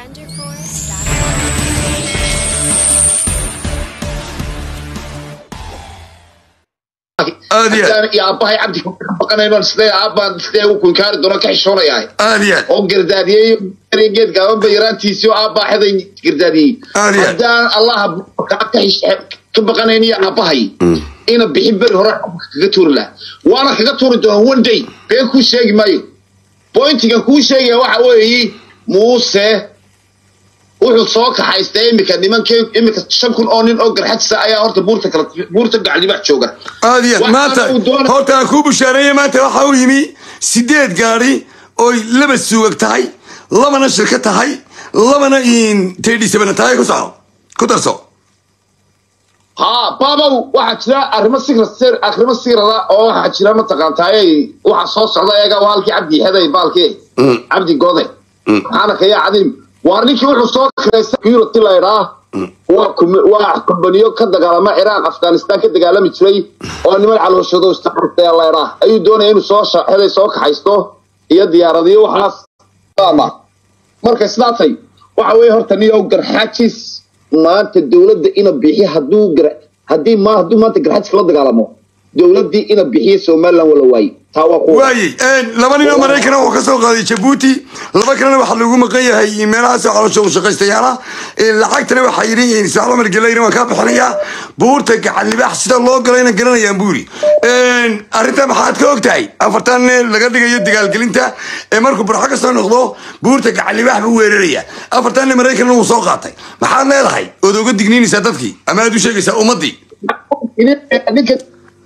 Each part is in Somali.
aad iyo aad iyo aabbahay cabdi ka baqanayno sidee aabbaan sidee uu kunkaari doono ka xishoonayahay aad iyo aad oo gardaadiyey geed gaabanba yaraantiisii oo aabbaa xeday gardaadiyey Aad iyo aad. haddaan allaha kaa ka xish- ka baqanayn iyo aabbahay ina bixin beri hore kaga tuuri laha waana kaga tuuri doona one day been kuu sheegi maayo bointigan kuu sheegaya waxa weeye muuse wuxuu soo kaxaystay iminka nimankii iminka shan kun oo nin oo garxadsa ayaa horta buurta kala buurta gaclibax jooga aad iyo aad Waxaana maanta uu doonay- horta aan kuu bushaareeye maanta waxa uu yimi sideed gaari oy laba suugag tahay labana shirka tahay labana tedhisabana tahay ku soco ku darso haa baabow waxaa jira arrimo sigra sir arrimo sigrada oo waxaa jira mataqaantaay waxa soo socda eega waa halkii cabdi heday baalkii cabdi gode maxaana kaya cadiim waa ninkii wuxuu soo kareystay security laydhaa waa kum- waa kumbaniyo ka dagaalama ciraaq afghanistan ka dagaalami jiray oo niman calooshado istaxurtaya laydhaa ayuu doonaya inuu soo sha- heday soo kaxaysto iyo diyaaradiyo waxaas ama marka sidaasay waxa weeye horta niyow garxaajis maanta dowladda ina bixiyo hadduu gar haddii ma hadduu maanta garxaajis la dagaalamo dowladdii ina bixiyo somaliland wala waaye taa waa kuwa waayey laba nin oo maraykana wuxuu ka soo qaaday jabuuti laba kalena waxaa lagu maqan yahay meelahaas caloosha u shaqaystayaala lacagtana waxaa yidhi ismaacil cumar gelayna waan kaa bixinayaa buurta gacan libaax sida loo galayna garanayaan buu yidhi arrinta maxaad ka og tahay afartan laga dhigayo dagaalgelinta ee markuu burxo ka soo noqdo buurta gacan libaax buu weeraraya afartanna maraykanna wuu soo qaatay maxaad leedahay ood oga digniinaysaa dadkii ama aad u sheegaysaa ummaddii ninka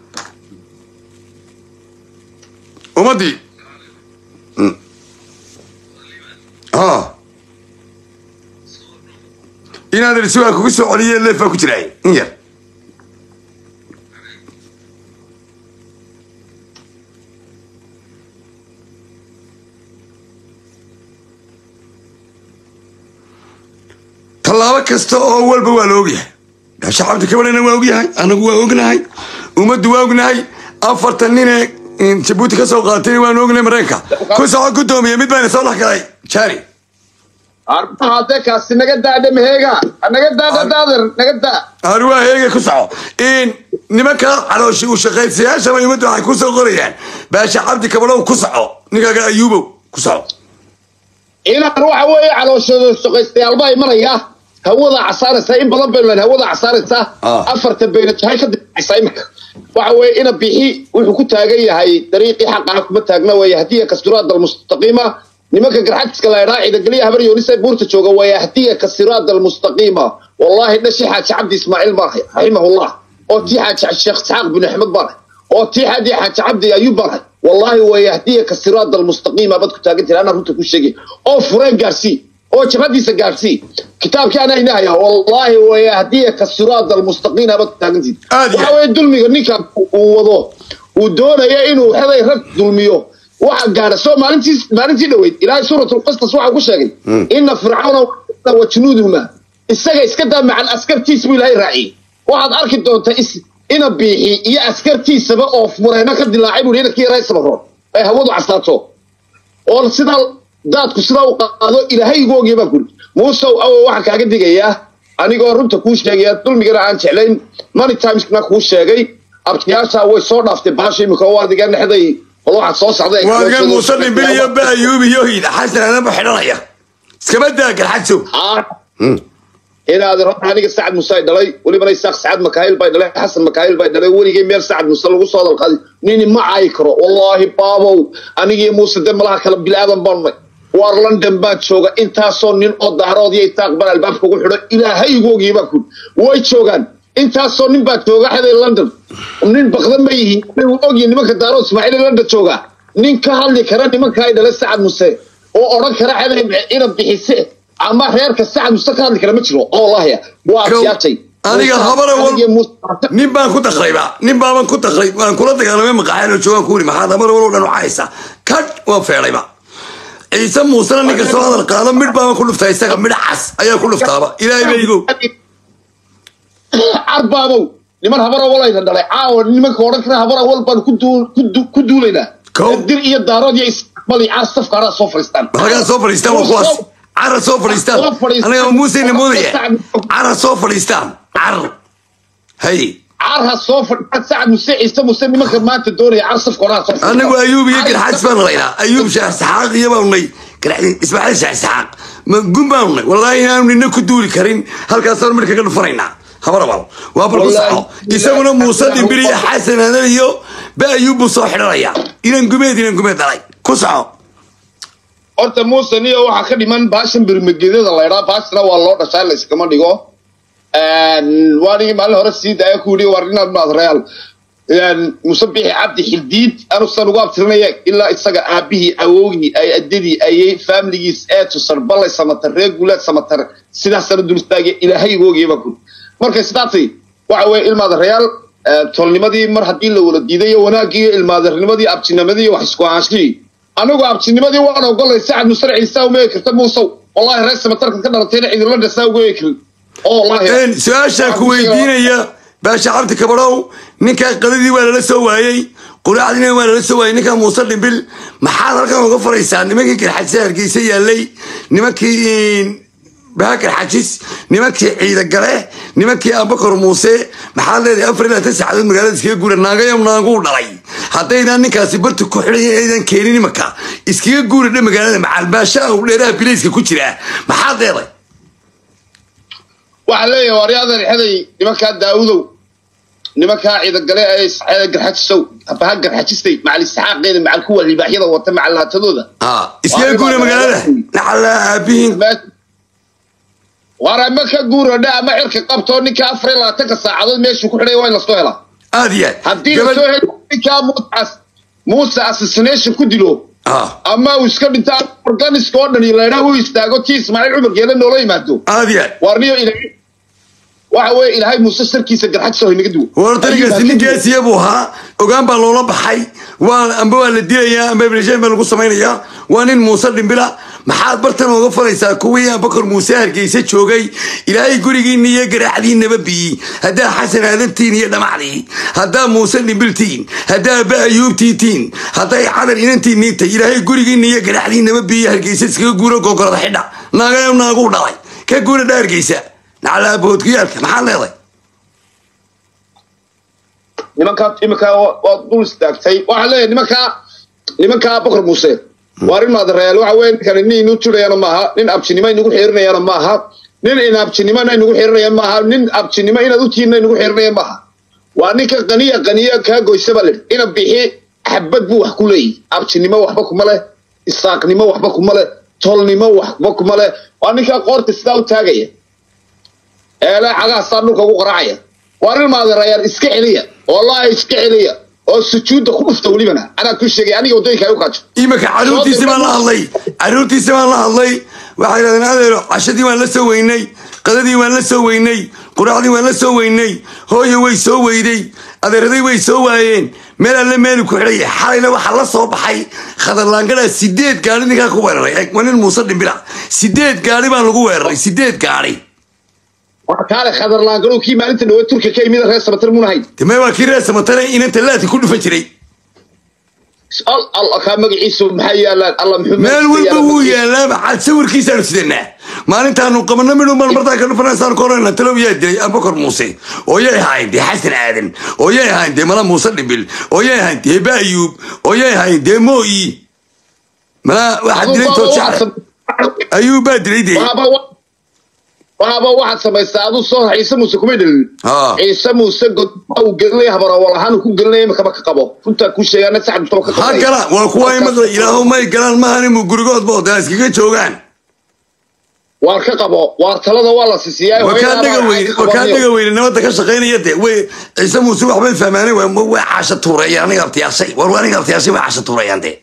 ummaddii ha inaad rasugaa kugu soo celiye leefaa ku jiraay in yar tallaabo kasta oo walba waa la ogyahay shacabta kabalena waa ogyahay anagu waa ognahay ummaddu waa ognahay afartan nine jabuuti ka soo qaatay waan ognahay maraykanka ku soco gudoomiya mid bayna soo dhex galay jari arbaha hadee kaasi naga daadha maheega naga daadha daadir naga daa ari waa heega ku soco nimanka calooshi u shaqaysayaasha bay ummaddu waxay ku soo qorayaan baasha cabdi kabalow ku soco ninkaaga ayuubow ku soco inaan waxa weeye calooshooda shaqaystayaal baa imanaya hawada casaaraysa in badan baynu leyn hawada casaaraysa Ah. afarta bayna jahay ka dibacaysa iminka waxa weeye ina bixi wuxuu ku taagan yahay dariiqii xaqaa kuma taagna weeye hadiya kasiraada almustaqiima nimanka garxajiska la idhaa ciidageliya habar yoonisa buurta jooga weeye hadiya kasiraada almustaqiima wallahi dhashi xaaji cabdi ismaaciil baan raximahullah oo tii xaaji sheekh isxaaq bin axmed baan oo tii xadi xaaji cabdi ayuub baan rahay wallahi weeye hadiya kasiraada almustaqiima bad ku taagan jira anaa runta ku sheegay oo fureen gaarsii oo jabhadiisa gaarsii kitaabkii anaa inahaya wallahi weeye hadiya kasiraada almustaqiima bad ku taagan jira Aad iyo waxa weeye dulmiga ninka uu wado uu doonaya inuu xeday rag dulmiyo waxa gaara soo maalintii maalintii dhaweyd ilaahay suuratul qasas waxa ku sheegay ina fircawna wa junuudahuma isaga iska daa macal askartiisa buu ilaahay raaciyey waxaad arki doontaa is ina biixi iyo askartiisaba oo fureyno ka dilaacay buu inakii yaray sabaroon ay hawadu casaato oo sidaa daadku sidaa u qaado ilaahay igu ogya baa kuri muusow awo waxaan kaaga digayaa anigoo runta kuu sheegaya dulmigana aan jeclayn many timesna kuu sheegay abtiyaasha way soo dhaaftay baasha imika oo adiga dhexday bal waxaad soo socday waadgan muuse dhimbil iyo ba ayuub iyo hida xasan anaba xidhanaya iskaba daa garxadsow inaad aniga sacad muuse ay dhalay welibana isaaq sacad makaayil bay dhalay xasan makaayil bay dhalay weligay meel sacad muuse lagu soo dalqaday nini ma caayi karo wallaahi baabow anigii muuse de malaha kala bilaadan baannay waar london baan jooga intaasoo nin oo daarood iyo isaaq baan albaabka ugu xidho ilaahay igu ogiyay baa kuri way joogaan intaasoo nin baa jooga xeday london nin bakda ma yihiin uu ogyahay nimanka daarood ismaaciil london jooga nin ka hadli kara nimanka ay dhalay sacad muuse oo odhan kara xeday ina bixise ama reerka sacad muuse ka hadli kara ma jiro oo wallahi waa Kow. adyaatay Aniga habara wal- Aniga Muuse- nin baan ku dakrayba nin baaban ku dakray waan kula dagaalamay maqaaxeen oo joogaan ku wuri maxaad amar walow dhan wacaysa kadh waan feedhayba ciise muusena ninka soo hadal qaado midh baaban ku dhuftaa isaga midh cas ayaa ku dhuftaaba ilaahay ba igow arbaabow niman habara walayna dhalay caawa nimanka odhan kara habara wal baan ku duu- ku duu- ku duulaynaa Kow. dir iyo daarood iyo isbali caar safka haraa soo fadhiistaan halkaa soo fadhiistaan waa kuwaas cara soo fadhiistaan Soo fadhiistaan. anaga muuseyna moodaya cara soo fadhiistaan car hay carha soo fadhiya sacad muse ciise muse nimanka maanta doonaya car safka horaa soo fadhiya. anagu ayuub iyo garxaajis baan laynaa ayuub shaah saxaaq iyo baanu nay Garxaajis- ismaaciil shaah saxaaq ma gun baanu nay wallaahi inaanu nina ku duuli karin halkaasaan marka ka dhufanaynaa habarabal waa bal ku Wallaahi, saxo isaguna muuse dhimbir iyo xasan hadan iyo ba ayuub buu soo xidhanaya inan gumeed inan gumeed dhalay ku saxo horta muuse niyo waxaa ka dhiman baashan birmagedyada laydhaa baashana waa loo dhashaa la iskama dhigo waanigi maalin hore sii daaya ku yidhi war inaad maad real muuse bixi cabdi xildiid anusan ugu abtirinaya ilaa isaga aabihii awowgii ay adadii ayay faamiligiis ee tusar ballay samatar reer guulaad samatar sidaasana dul istaagay ilaahay igoogiyaba kun markay sidaasay waxa weeye ilmaada real tolnimadii mar haddii la wala diiday iyo wanaagii iyo ilmaadarnimadii abtinimadii iyo wax isku ahaanshihii anigu abtinimadii waan ogolay sacad musar ciisa umeegi karta muusow wallahi reer samatarka ka dhalatayna cidinla dhasaa ugeegi karin oo wallahi su-aashaa ku weydiinaya baasha cabdi kabarow ninkaa qadadii waa lala soo waayey quraacdiina waa lala soo waayey ninkaa muuse dhimbil maxaad halkan uga faraysaa nimankii garxajisa hargeysa yaalay nimankii baakar xajis nimankii ciidagale nimankii abakar muuse maxaad leedahay afar ilaa tan saacadood magaalada iskaga guura naagayam naaguu dhalay haddaydaan ninkaasi barta ku xidhay aydan keenin imanka iskaga guura dhe magaalada macalbaasha u dheeraha bilayska ku jira maxaad leedahay waxaa leeyahay waryadan xeday nimankaa daawudow nimankaa ciidagale ee saxeeda garxajisow baha garxajistay macal isxaaqeeda macal kuwa libaaxyada wata macal laatadooda Ah, iskaga guura magaalada naxala aabihiin war ama ka guuradha ama xirka qabtoo ninka afar iyo labaatanka saacadood meeshuu ku xidhay waa in lasoo helaa aad iyo haddii aad lasoo heli ninkaa muuse muuse assassination ku dilo Ah, ama uu iska dhinto organiska oo dhan iyo laydhaa u istaago tii ismaaciil cumar geele noola yimaado aad iyo aad warniyo ilaahay waxa weeye ilaahay muuse sarkiisa garxajisa hoy naga duwo wartanigaasi ninkaasiya buu ahaa ogaan baa loola baxay waa amba waa la dilayaa amba ibnishaan baa lagu samaynayaa waa nin muuse dhimbila maxaad bartan ooga falaysaa kuwii abakar muuse hargeysa joogay ilaahay gurigiinna iyo garaacdiinaba biyey haddaa xasan aadantiin iyo dhamacdii haddaa muuse dhimbiltiin haddaa ba ayuubtiitiin hadday cadar inantiinii tay ilaahay gurigiinna iyo garaacdiinaba biyey hargeysa iskaga guura gogorada xidha naagayo naaguu dhalay ka guura dha hargeysa naclaa boodkuyaalka maxaad leeday nimankaa iminkaa waa dul istaagtay waxaa leeyahay nimankaa nimankaa bokor muuse waa rin maadareyaal waxa weye ninkan nin inu turayana maaha nin abtinimo inagu xiirinayana maaha nin in abtinimona inagu xiirinaya maaha nin abtinimo inaad utiinna inagu xiirinaya maaha waa ninka qaniya qaniya kaa goysaba leh ina bixi xabad buu wax ku leeyahy abtinimo waxba kuma leh isaaqnimo waxba kuma leh tolnimo waxba kuma leh waa ninkaa qoorta sidaa u taagaya eele cagahaasaa dhulka ugu qaraacaya waa rin maadareyaal iska celiya wallahi iska celiya oo sujuudda ku dhufta welibana anaa ku sheegay aniga waddooyinka ay u kaajo iminka caruurtiisi baan la hadlay caruurtiisi baan la hadlay waxay yidhahdeen adeero cashadii waan la soo weynay qadadii waan la soo weynay quraacdii waan la soo weynay hooyo way soo weyday adeeraday way soo waayeen meel alle meelu ku xidhay xalayna waxaa la soo baxay khadarlaangadhaa sideed gaari ninkaa ku weeraray eeg waa nin muuse dhimbila sideed gaari baan lagu weeraray sideed gaari waa kaale khadarlaangarow kii maalinta dhawe turka ka imida reer samatar muuna hayn deme waa kii reer samatane inanta laati ku dhufan jiray al al kaa magaciisu maxaa yaalaan alla muxuu meel walba wuu yaalaa maxaad sawirkiisaanu sidanaa maalintaanu qabano midhu mar martaa ka dhufanaysaanu ka horayna talow yaa dilay abakar muuse oo yay ahayn dee xasan aadan oo yay ahayn dee mala muuse dhimbil oo yay ahayn dee baayuub oo yay ahayn dee mooyi mala waxaa dilay toojacre ayuub baa dilay dee waaba waxaad samaysaa aduu soo ciise muuse kumay dhalin Ah. ciise muuse god uu gelinaya habarawal ahaan ku gelinaya imakaba ka qabo runtaa kuu sheegaana saxad mustaba ka ha qabanaya. galaan waa kuwa ay maqla ilaahu may galaan maahan mu gurigoodba oo daa iskaga joogaan waar ka qabo waar talada waa la sisiyaa waa kaa dhaga weyne waa kaa dhaga weyne nabadda ka shaqaynaya dee way ciise muuse waxbay fahmaanay waa way caasha tuureeyaan aniga abtiyaashay war waa aniga abtiyaashay way caasha tuureeyaan dee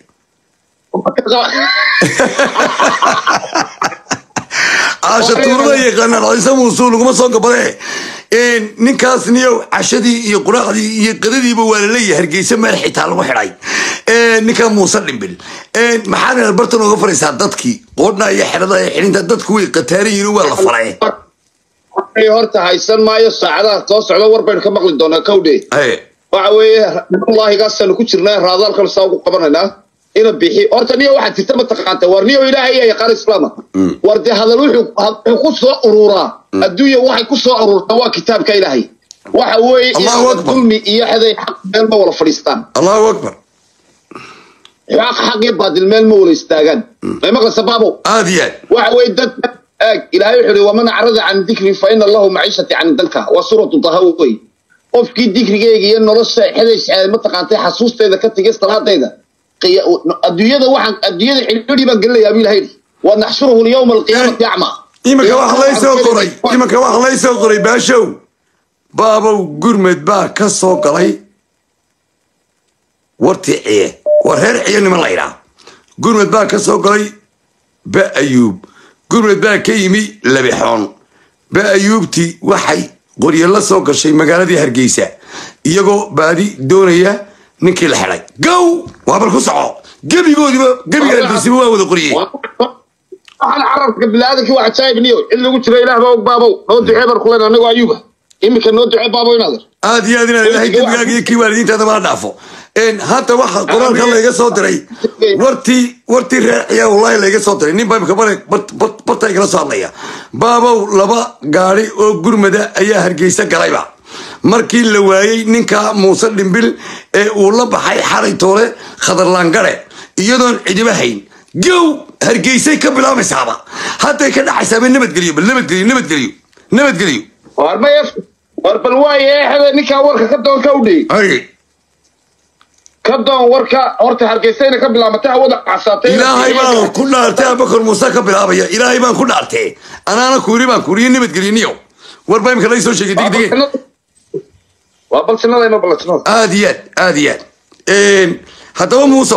caasha tuurada yaqaanaan ciise muuse laguma soo gabadee ninkaas niyo cashadii iyo quraacdii iyo qadadiiba waa laleeyahay hargeysa meel xitaa lagu xidhay ninka muuse dhimbil maxaad inaad bartan uga faraysaa dadkii qoodhna iyo xidhada iyo xidhinta dadku way qataarayiin waa la faray Ay horta haysan maayo saacadaha soo socda war baynu ka maqli doonaa kowdhe Hey, waxa weeye wallahi gaasaanu ku jirnaa raadaalkan saa ugu qabanaynaa ina bixi horta niyo waxaa jirta mataqaanta war niyo ilaahay iyo yaqaan islaama war dee hadal wuxuu wuxuu ku soo ururaa adduunya waxay ku soo ururtaa waa kitaabka ilaahay waxa weeye Allahu inaadan Akbar. dulmi iyo xeday xaq meel ma wala fadhiistaan allahu akbar xaq xaq iyo baadil meel ma wala istaagaan may maqlaysa baabo aad iyo aad waxa weeye dad aag ilaahay wuxuu yihi waman acrada can dikri fa ina lahu maciishati can dalka waa suuratu daha wey qofkii dikrigeyga iyo nolosha xeday mataqaantay xasuusteeda ka tegay salaadayda qiya- adduunyada waxaan adduunyada xidhiidhi baan gelinayaa buu ilahay yidhi wa naxshuruhu lyawma alqiyaamati acma iminka wax laysoo qoray iminka wax laysoo qoray baashow baabow gurmed baa ka soo galay wartii ciye war reer ciye niman la ydhaa gurmed baa ka soo galay ba ayuub gurmed baa ka yimi labixoon ba ayuubtii waxay qoryo la soo gashay magaaladii hargeysa iyagoo baadi doonaya ninkii la xidhay gow waa bal ku soco gebigoodiba gebiga hargeysiba waa wada qoriyey waxaan carabka biniaadamkii waa cajaayib niyo cid lagu jira ilaah baa og baabow noo ducee baan kulen anagoo ayuuba iminka noo ducee baabow inaader aad iyo aad inaad ilaahay dembigaaga iyo kii waalidiintaada mala dhaafo Een, hadda waxa qoraalka layga soo diray wartii wartii reer ciyaa wallahi layga soo diray nin baa imika bare barta igala soo hadlaya baabow laba gaari oo gurmada ayaa hargeysa galayba markii la waayey ninka muuse dhimbil ee uu la baxay xalay toole khadarlaangare iyadoon cidiba hayn gow hargeysay ka bilaabaysaaba hadday ka dhacaysaaba nabadgeliyo bal nabadgeliyo nabadgeliyo nabadgeliyo war may war bal waaye xede ninkaa warka ka doon ka udhey ay ka doon warka horta hargeysayna ka bilaabatay hawada casaatay ilaahay baan ku dhaartay abakar muuse ka bilaabaya ilaahay baan ku dhaartay anaana kuuri baan kuuriye nabadgeliniyo war baa imika laysoo sheegay degdege waa balsinadayno balsinada aad iyo aad aad iyo aad haddaba muusow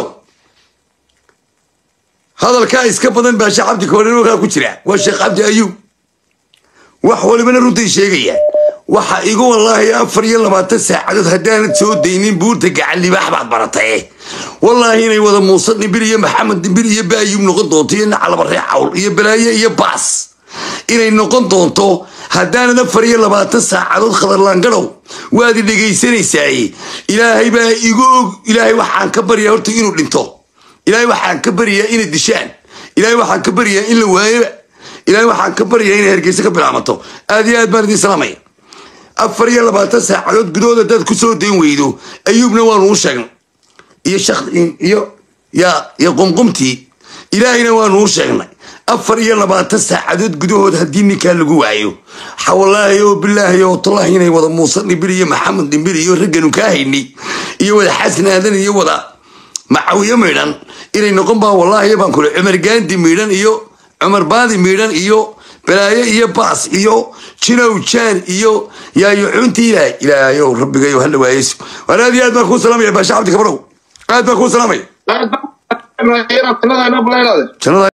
hadalkaa iska badan baa sheekh cabdi koorenokaa ku jira waa sheekh cabdi ayuub wax walibana runtay sheegaya waxa igu wallaahi afar iyo labaatan saacadood haddaanad soo daynin buurta gacan libaax baad barataye wallaahi inay wada muuse dhimbil iyo maxamed dhimbil iyo baayuub noqon doonto iyo nacalaba ree cawl iyo balaaye iyo baas inay noqon doonto haddaanad afar iyo labaatan saacadood khadarlaangadhow waad i dhegaysanaysaay ilaahay baa igu og ilaahay waxaan ka baryaa horta inuu dhinto ilaahay waxaan ka baryaa inay dishaan ilaahay waxaan ka baryaa in la waayoba ilaahay waxaan ka baryaa inay hargeysa ka bilaamato aad iyo aad baan idin salaamaya afar iyo labaatan saacadood gudahood haddaad ku soo dayn weydo ayuubna waanu u sheegnay iyo shak iyo ya iyo qumqumtii ilaahayna waanu u sheegnay afar iyo labaatan saacadood gudahood haddii ninkaa lagu waayo xawalaahi oo bilaahi oo tallahi inay wada muuse dhimbil iyo maxamed dhimbil iyo ragganu kaa hayni iyo wada xasan aadan iyo wada macawiyo miidhan inay noqon baa wallaahi baan kule cumar gaandi miidhan iyo cumar baadi miidhan iyo balaayo iyo baas iyo jinow jaan iyo yaayo cunti ilaahay ilaahayow rabbigayo hala waayeyso war aad iyo aad baan kuu salaamaya baasha cabdi kabrow aad baan kuu salaamaya jannada jannada